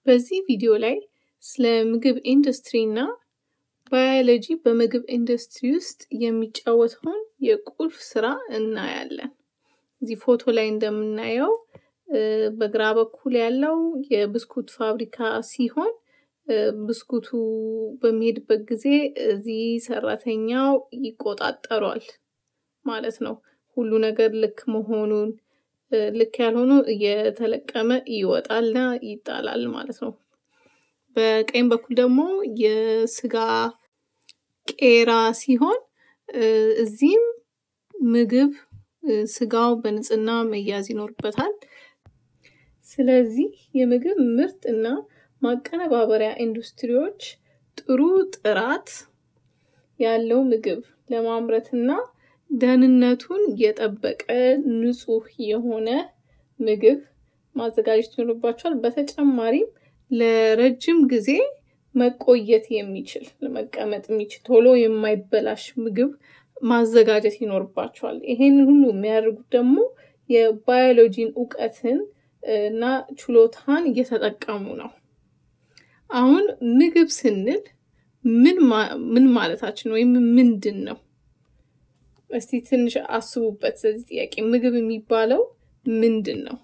በዚህ ቪዲዮ ላይ ስለ ምግብ ኢንዱስትሪ እና ባዮሎጂ በምግብ ኢንዱስትሪ ውስጥ የሚጫወተውን የቁልፍ ስራ እናያለን። እዚህ ፎቶ ላይ እንደምናየው በግራ በኩል ያለው የብስኩት ፋብሪካ ሲሆን ብስኩቱ በሚሄድበት ጊዜ እዚህ ሰራተኛው ይቆጣጠሯል ማለት ነው። ሁሉ ነገር ልክ መሆኑን ልክ ያልሆኑ እየተለቀመ ይወጣልና ይጣላል ማለት ነው። በቀኝ በኩል ደግሞ የስጋ ቄራ ሲሆን እዚህም ምግብ ስጋው በንጽህና መያዝ ይኖርበታል። ስለዚህ የምግብ ምርት እና ማቀነባበሪያ ኢንዱስትሪዎች ጥሩ ጥራት ያለው ምግብ ለማምረትና ደህንነቱን የጠበቀ ንጹህ የሆነ ምግብ ማዘጋጀት ይኖርባቸዋል። በተጨማሪም ለረጅም ጊዜ መቆየት የሚችል ለመቀመጥ የሚችል ቶሎ የማይበላሽ ምግብ ማዘጋጀት ይኖርባቸዋል። ይሄንን ሁሉ የሚያደርጉት ደግሞ የባዮሎጂን እውቀትን እና ችሎታን እየተጠቀሙ ነው። አሁን ምግብ ስንል ምን ማለታችን ወይም ምንድን ነው? እስቲ ትንሽ አስቡበት። ስለዚህ ጥያቄ ምግብ የሚባለው ምንድን ነው?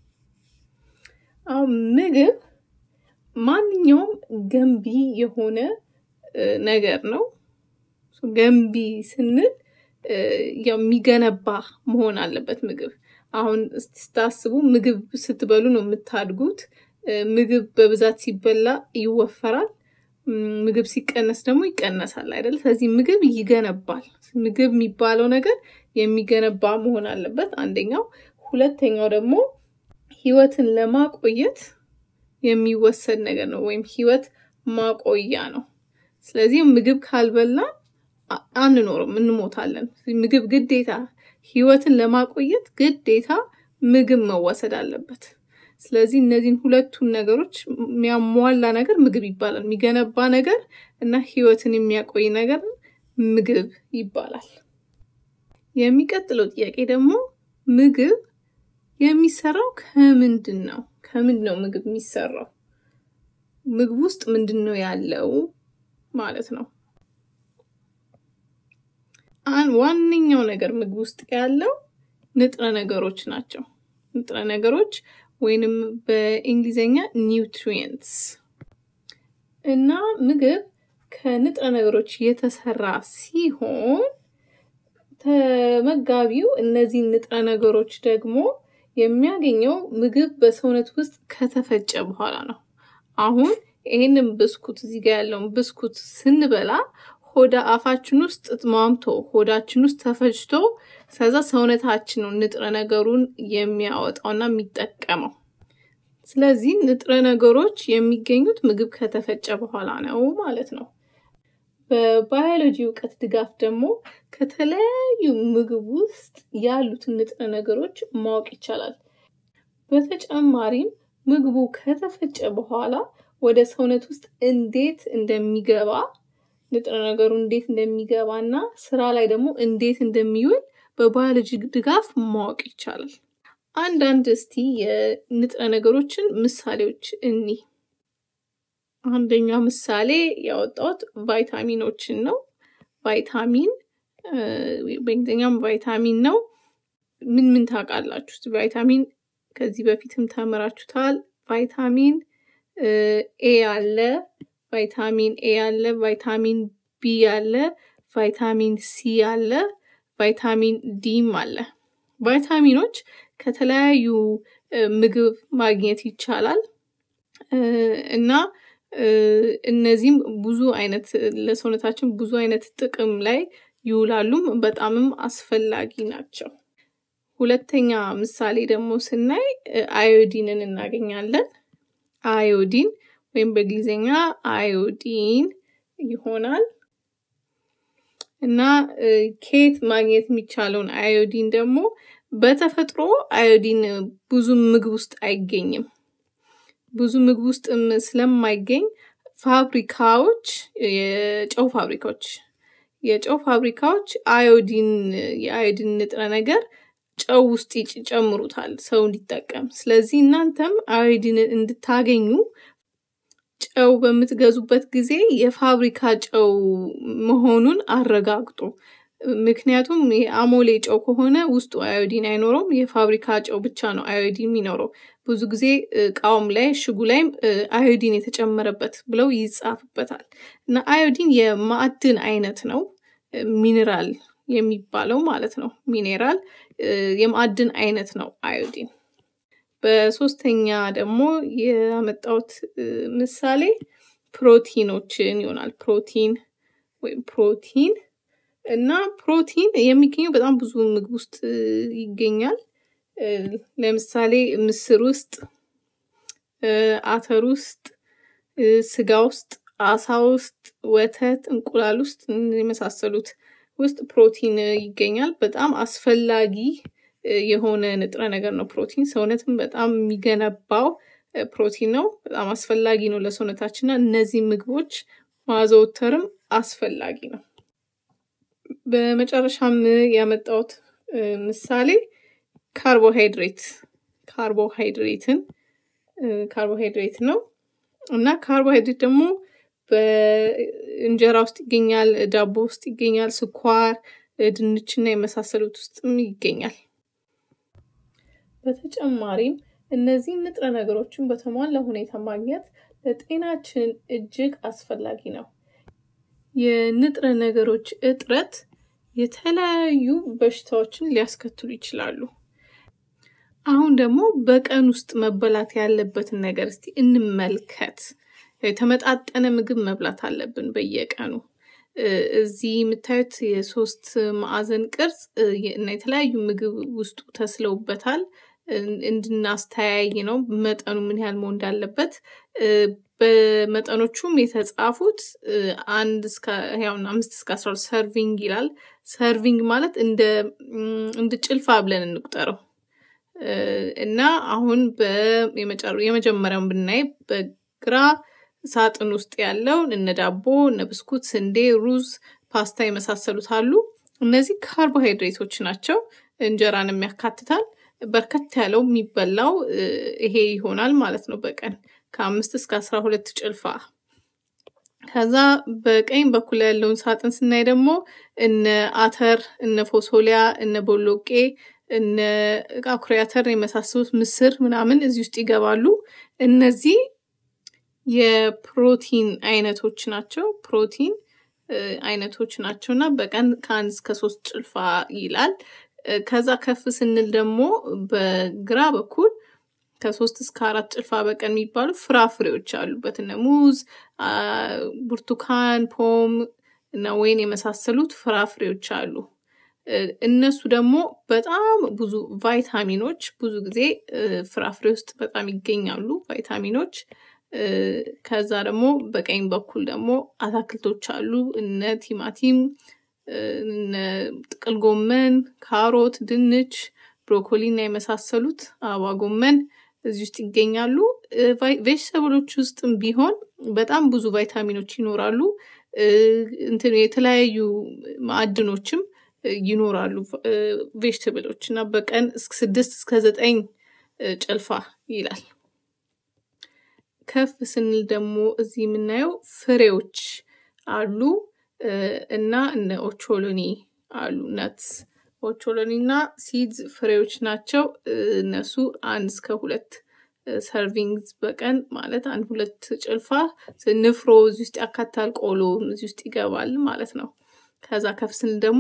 አሁን ምግብ ማንኛውም ገንቢ የሆነ ነገር ነው። ገንቢ ስንል የሚገነባ መሆን አለበት ምግብ። አሁን ስታስቡ ምግብ ስትበሉ ነው የምታድጉት። ምግብ በብዛት ሲበላ ይወፈራል። ምግብ ሲቀነስ ደግሞ ይቀነሳል አይደል? ስለዚህ ምግብ ይገነባል። ምግብ የሚባለው ነገር የሚገነባ መሆን አለበት አንደኛው። ሁለተኛው ደግሞ ህይወትን ለማቆየት የሚወሰድ ነገር ነው ወይም ህይወት ማቆያ ነው። ስለዚህ ምግብ ካልበላን አንኖርም፣ እንሞታለን። ምግብ ግዴታ ህይወትን ለማቆየት ግዴታ ምግብ መወሰድ አለበት። ስለዚህ እነዚህን ሁለቱን ነገሮች የሚያሟላ ነገር ምግብ ይባላል። የሚገነባ ነገር እና ህይወትን የሚያቆይ ነገር ምግብ ይባላል። የሚቀጥለው ጥያቄ ደግሞ ምግብ የሚሰራው ከምንድን ነው? ከምንድን ነው ምግብ የሚሰራው? ምግብ ውስጥ ምንድን ነው ያለው ማለት ነው። ዋነኛው ነገር ምግብ ውስጥ ያለው ንጥረ ነገሮች ናቸው። ንጥረ ነገሮች ወይንም በእንግሊዝኛ ኒውትሪየንትስ እና ምግብ ከንጥረ ነገሮች የተሰራ ሲሆን ተመጋቢው እነዚህን ንጥረ ነገሮች ደግሞ የሚያገኘው ምግብ በሰውነት ውስጥ ከተፈጨ በኋላ ነው። አሁን ይህንን ብስኩት እዚህ ጋር ያለውን ብስኩት ስንበላ ሆዳ አፋችን ውስጥ ማምቶ ሆዳችን ውስጥ ተፈጭቶ ከዛ ሰውነታችን ነው ንጥረ ነገሩን የሚያወጣውና የሚጠቀመው። ስለዚህ ንጥረ ነገሮች የሚገኙት ምግብ ከተፈጨ በኋላ ነው ማለት ነው። በባዮሎጂ እውቀት ድጋፍ ደግሞ ከተለያዩ ምግብ ውስጥ ያሉትን ንጥረ ነገሮች ማወቅ ይቻላል። በተጨማሪም ምግቡ ከተፈጨ በኋላ ወደ ሰውነት ውስጥ እንዴት እንደሚገባ ንጥረ ነገሩ እንዴት እንደሚገባ እና ስራ ላይ ደግሞ እንዴት እንደሚውል በባዮሎጂ ድጋፍ ማወቅ ይቻላል። አንዳንድ እስቲ የንጥረ ነገሮችን ምሳሌዎች እኒ አንደኛ ምሳሌ ያወጣሁት ቫይታሚኖችን ነው። ቫይታሚን በእንግሊዝኛም ቫይታሚን ነው። ምን ምን ታውቃላችሁ? ቫይታሚን ከዚህ በፊትም ተምራችሁታል። ቫይታሚን ኤ አለ፣ ቫይታሚን ኤ አለ፣ ቫይታሚን ቢ አለ፣ ቫይታሚን ሲ አለ፣ ቫይታሚን ዲም አለ። ቫይታሚኖች ከተለያዩ ምግብ ማግኘት ይቻላል እና እነዚህም ብዙ አይነት ለሰውነታችን ብዙ አይነት ጥቅም ላይ ይውላሉም በጣምም አስፈላጊ ናቸው። ሁለተኛ ምሳሌ ደግሞ ስናይ አዮዲንን እናገኛለን። አዮዲን ወይም በእንግሊዝኛ አዮዲን ይሆናል እና ከየት ማግኘት የሚቻለውን አዮዲን ደግሞ በተፈጥሮ አዮዲን ብዙ ምግብ ውስጥ አይገኝም። ብዙ ምግብ ውስጥም ስለማይገኝ ፋብሪካዎች የጨው ፋብሪካዎች የጨው ፋብሪካዎች አዮዲን የአዮዲን ንጥረ ነገር ጨው ውስጥ ይጨምሩታል ሰው እንዲጠቀም። ስለዚህ እናንተም አዮዲን እንድታገኙ ጨው በምትገዙበት ጊዜ የፋብሪካ ጨው መሆኑን አረጋግጡ። ምክንያቱም የአሞሌ ጨው ከሆነ ውስጡ አዮዲን አይኖረውም። የፋብሪካ ጨው ብቻ ነው አዮዲን የሚኖረው። ብዙ ጊዜ እቃውም ላይ እሽጉ ላይም አዮዲን የተጨመረበት ብለው ይጻፍበታል። እና አዮዲን የማዕድን አይነት ነው፣ ሚኔራል የሚባለው ማለት ነው። ሚኔራል የማዕድን አይነት ነው አዮዲን። በሶስተኛ ደግሞ ያመጣሁት ምሳሌ ፕሮቲኖችን ይሆናል። ፕሮቲን ወይም ፕሮቲን እና ፕሮቲን የሚገኘው በጣም ብዙ ምግብ ውስጥ ይገኛል። ለምሳሌ ምስር ውስጥ፣ አተር ውስጥ፣ ስጋ ውስጥ፣ አሳ ውስጥ፣ ወተት፣ እንቁላል ውስጥ የመሳሰሉት ውስጥ ፕሮቲን ይገኛል። በጣም አስፈላጊ የሆነ ንጥረ ነገር ነው ፕሮቲን። ሰውነትን በጣም የሚገነባው ፕሮቲን ነው። በጣም አስፈላጊ ነው ለሰውነታችን እና እነዚህ ምግቦች ማዘውተርም አስፈላጊ ነው። በመጨረሻም ያመጣሁት ምሳሌ ካርቦሃይድሬት ካርቦሃይድሬትን ካርቦሃይድሬት ነው እና ካርቦሃይድሬት ደግሞ በእንጀራ ውስጥ ይገኛል፣ ዳቦ ውስጥ ይገኛል፣ ስኳር፣ ድንችና የመሳሰሉት ውስጥም ይገኛል። በተጨማሪም እነዚህ ንጥረ ነገሮችን በተሟላ ሁኔታ ማግኘት ለጤናችን እጅግ አስፈላጊ ነው። የንጥረ ነገሮች እጥረት የተለያዩ በሽታዎችን ሊያስከትሉ ይችላሉ። አሁን ደግሞ በቀን ውስጥ መበላት ያለበትን ነገር እስቲ እንመልከት። የተመጣጠነ ምግብ መብላት አለብን በየቀኑ። እዚህ የምታዩት የሶስት ማዕዘን ቅርጽ እና የተለያዩ ምግብ ውስጡ ተስለውበታል እንድናስተያይ ነው መጠኑ ምን ያህል መሆን እንዳለበት። በመጠኖቹም የተጻፉት አንድ እስከ ያውና አምስት እስከ አስራ ሁለት ሰርቪንግ ይላል። ሰርቪንግ ማለት እንደ እንደ ጭልፋ ብለን እንቁጠረው እና አሁን የመጀመሪያውን ብናይ በግራ ሳጥን ውስጥ ያለው እነ ዳቦ፣ እነ ብስኩት፣ ስንዴ፣ ሩዝ፣ ፓስታ የመሳሰሉት አሉ። እነዚህ ካርቦሃይድሬቶች ናቸው። እንጀራንም ያካትታል። በርከት ያለው የሚበላው ይሄ ይሆናል ማለት ነው በቀን ከአምስት እስከ አስራ ሁለት ጭልፋ። ከዛ በቀኝ በኩል ያለውን ሳጥን ስናይ ደግሞ እነ አተር፣ እነ ፎሶሊያ፣ እነ ቦሎቄ፣ እነ አኩሪ አተር የመሳሰሉት ምስር ምናምን እዚህ ውስጥ ይገባሉ። እነዚህ የፕሮቲን አይነቶች ናቸው። ፕሮቲን አይነቶች ናቸው እና በቀን ከአንድ እስከ ሶስት ጭልፋ ይላል። ከዛ ከፍ ስንል ደግሞ በግራ በኩል ከሶስት እስከ አራት ጭልፋ በቀን የሚባሉ ፍራፍሬዎች አሉበት እነ ሙዝ፣ ብርቱካን፣ ፖም እና ወይን የመሳሰሉት ፍራፍሬዎች አሉ። እነሱ ደግሞ በጣም ብዙ ቫይታሚኖች ብዙ ጊዜ ፍራፍሬ ውስጥ በጣም ይገኛሉ ቫይታሚኖች። ከዛ ደግሞ በቀኝ በኩል ደግሞ አታክልቶች አሉ እነ ቲማቲም፣ እነ ጥቅል ጎመን፣ ካሮት፣ ድንች፣ ብሮኮሊ እና የመሳሰሉት አበባ ጎመን እዚህ ውስጥ ይገኛሉ። ቬጅተብሎች ውስጥም ቢሆን በጣም ብዙ ቫይታሚኖች ይኖራሉ። እንትን የተለያዩ ማዕድኖችም ይኖራሉ ቬጅተብሎች እና በቀን ስድስት እስከ ዘጠኝ ጭልፋ ይላል። ከፍ ስንል ደግሞ እዚህ የምናየው ፍሬዎች አሉ እና እነ ኦቾሎኒ አሉ ነትስ ኦቾሎኒ እና ሲድስ ፍሬዎች ናቸው። እነሱ አንድ እስከ ሁለት ሰርቪንግ በቀን ማለት አንድ ሁለት ጭልፋ ንፍሮ እዚህ ውስጥ ያካታል። ቆሎ እዚህ ውስጥ ይገባል ማለት ነው። ከዛ ከፍ ስንል ደግሞ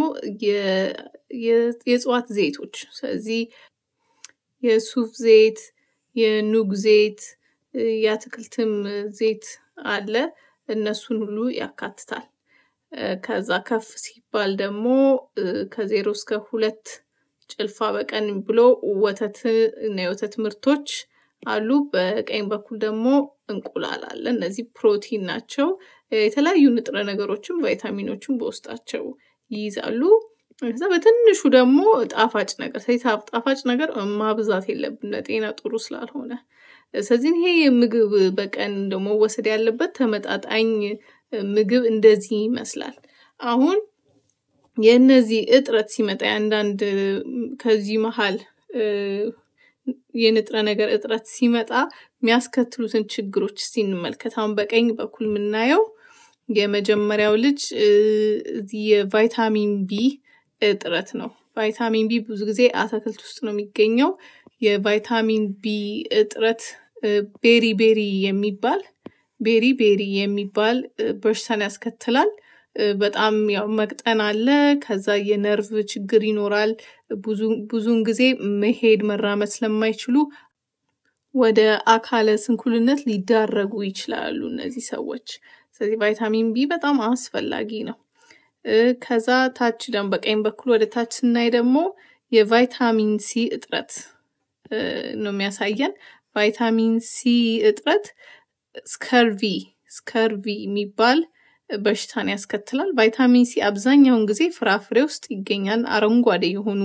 የእጽዋት ዘይቶች ስለዚህ የሱፍ ዘይት፣ የኑግ ዘይት፣ የአትክልትም ዘይት አለ። እነሱን ሁሉ ያካትታል። ከዛ ከፍ ሲባል ደግሞ ከዜሮ እስከ ሁለት ጭልፋ በቀን ብሎ ወተት እና የወተት ምርቶች አሉ። በቀኝ በኩል ደግሞ እንቁላል አለ። እነዚህ ፕሮቲን ናቸው። የተለያዩ ንጥረ ነገሮችም ቫይታሚኖችም በውስጣቸው ይይዛሉ። ከዛ በትንሹ ደግሞ ጣፋጭ ነገር ጣፋጭ ነገር ማብዛት የለብን ለጤና ጥሩ ስላልሆነ። ስለዚህ ይሄ ምግብ በቀን ደግሞ መወሰድ ያለበት ተመጣጣኝ ምግብ እንደዚህ ይመስላል። አሁን የእነዚህ እጥረት ሲመጣ የአንዳንድ ከዚህ መሀል የንጥረ ነገር እጥረት ሲመጣ የሚያስከትሉትን ችግሮች እስቲ እንመልከት። አሁን በቀኝ በኩል የምናየው የመጀመሪያው ልጅ የቫይታሚን ቢ እጥረት ነው። ቫይታሚን ቢ ብዙ ጊዜ አትክልት ውስጥ ነው የሚገኘው። የቫይታሚን ቢ እጥረት ቤሪ ቤሪ የሚባል ቤሪ ቤሪ የሚባል በሽታን ያስከትላል። በጣም ያው መቅጠን አለ። ከዛ የነርቭ ችግር ይኖራል። ብዙውን ጊዜ መሄድ መራመድ ስለማይችሉ ወደ አካለ ስንኩልነት ሊዳረጉ ይችላሉ እነዚህ ሰዎች። ስለዚህ ቫይታሚን ቢ በጣም አስፈላጊ ነው። ከዛ ታች ደግሞ በቀኝ በኩል ወደ ታች ስናይ ደግሞ የቫይታሚን ሲ እጥረት ነው የሚያሳየን። ቫይታሚን ሲ እጥረት ስከርቪ ስከርቪ የሚባል በሽታን ያስከትላል። ቫይታሚን ሲ አብዛኛውን ጊዜ ፍራፍሬ ውስጥ ይገኛል። አረንጓዴ የሆኑ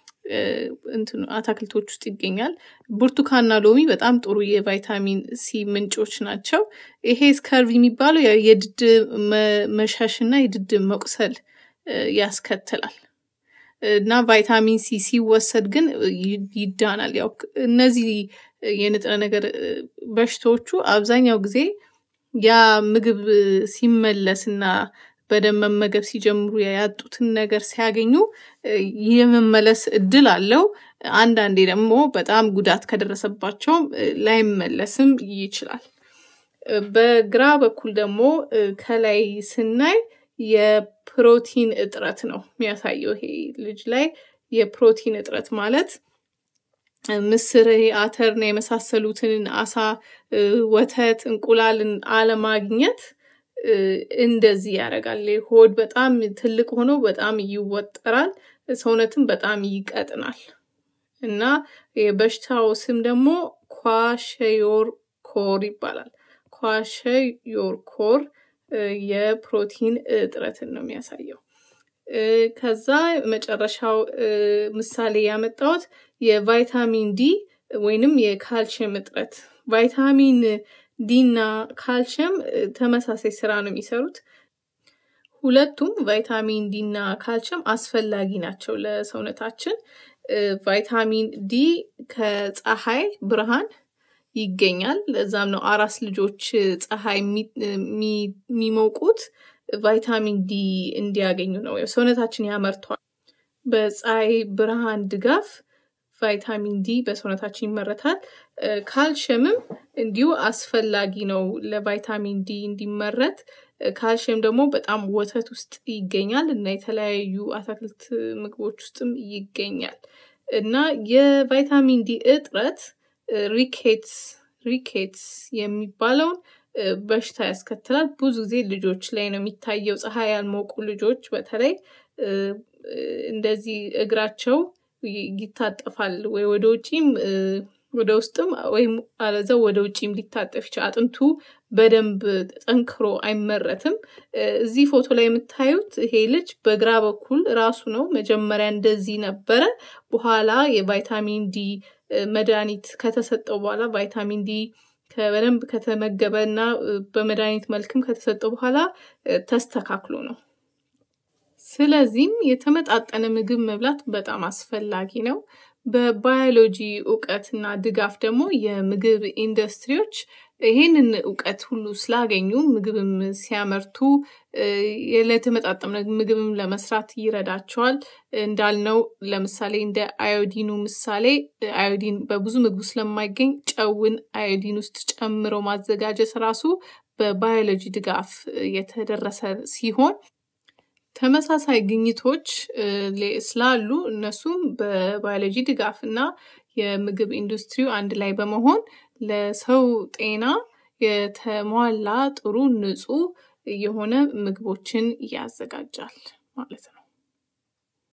አትክልቶች ውስጥ ይገኛል። ብርቱካንና ሎሚ በጣም ጥሩ የቫይታሚን ሲ ምንጮች ናቸው። ይሄ ስከርቪ የሚባለው የድድ መሸሽና የድድ መቁሰል ያስከትላል እና ቫይታሚን ሲ ሲወሰድ ግን ይዳናል። ያው እነዚህ የንጥረ ነገር በሽታዎቹ አብዛኛው ጊዜ ያ ምግብ ሲመለስና በደንብ መመገብ ሲጀምሩ ያጡትን ነገር ሲያገኙ የመመለስ እድል አለው። አንዳንዴ ደግሞ በጣም ጉዳት ከደረሰባቸውም ላይመለስም ይችላል። በግራ በኩል ደግሞ ከላይ ስናይ የፕሮቲን እጥረት ነው የሚያሳየው። ይሄ ልጅ ላይ የፕሮቲን እጥረት ማለት ምስር፣ አተርና የመሳሰሉትን አሳ፣ ወተት፣ እንቁላልን አለማግኘት እንደዚህ ያደርጋል። ሆድ በጣም ትልቅ ሆኖ በጣም ይወጠራል፣ ሰውነትም በጣም ይቀጥናል እና የበሽታው ስም ደግሞ ኳሸዮር ኮር ይባላል። ኳሸዮር ኮር የፕሮቲን እጥረትን ነው የሚያሳየው። ከዛ መጨረሻው ምሳሌ ያመጣሁት የቫይታሚን ዲ ወይንም የካልሽየም እጥረት ቫይታሚን ዲ እና ካልሽየም ተመሳሳይ ስራ ነው የሚሰሩት። ሁለቱም ቫይታሚን ዲ እና ካልሽየም አስፈላጊ ናቸው ለሰውነታችን። ቫይታሚን ዲ ከፀሐይ ብርሃን ይገኛል። ለዛም ነው አራስ ልጆች ፀሐይ የሚሞቁት ቫይታሚን ዲ እንዲያገኙ ነው። ሰውነታችን ያመርቷል። በፀሐይ ብርሃን ድጋፍ ቫይታሚን ዲ በሰውነታችን ይመረታል። ካልሽየምም እንዲሁ አስፈላጊ ነው ለቫይታሚን ዲ እንዲመረት። ካልሽየም ደግሞ በጣም ወተት ውስጥ ይገኛል እና የተለያዩ አትክልት ምግቦች ውስጥም ይገኛል እና የቫይታሚን ዲ እጥረት ሪኬትስ ሪኬትስ የሚባለውን በሽታ ያስከትላል። ብዙ ጊዜ ልጆች ላይ ነው የሚታየው። ፀሐይ ያልሞቁ ልጆች በተለይ እንደዚህ እግራቸው ይታጠፋል ወይ ወደ ውጪም ወደ ውስጥም ወይም አለዛው ወደ ውጪም ሊታጠፍ ይችላል። አጥንቱ በደንብ ጠንክሮ አይመረትም። እዚህ ፎቶ ላይ የምታዩት ይሄ ልጅ በግራ በኩል ራሱ ነው። መጀመሪያ እንደዚህ ነበረ። በኋላ የቫይታሚን ዲ መድኃኒት ከተሰጠው በኋላ ቫይታሚን ዲ በደንብ ከተመገበ እና በመድኃኒት መልክም ከተሰጠው በኋላ ተስተካክሎ ነው። ስለዚህም የተመጣጠነ ምግብ መብላት በጣም አስፈላጊ ነው። በባዮሎጂ እውቀትና ድጋፍ ደግሞ የምግብ ኢንዱስትሪዎች ይህንን እውቀት ሁሉ ስላገኙ ምግብም ሲያመርቱ ለተመጣጠነ ምግብም ለመስራት ይረዳቸዋል። እንዳልነው ለምሳሌ እንደ አዮዲኑ ምሳሌ አዮዲን በብዙ ምግብ ስለማይገኝ ጨውን አዮዲን ውስጥ ጨምሮ ማዘጋጀት ራሱ በባዮሎጂ ድጋፍ የተደረሰ ሲሆን ተመሳሳይ ግኝቶች ስላሉ እነሱም በባዮሎጂ ድጋፍ እና የምግብ ኢንዱስትሪው አንድ ላይ በመሆን ለሰው ጤና የተሟላ ጥሩ ንጹህ የሆነ ምግቦችን ያዘጋጃል ማለት ነው።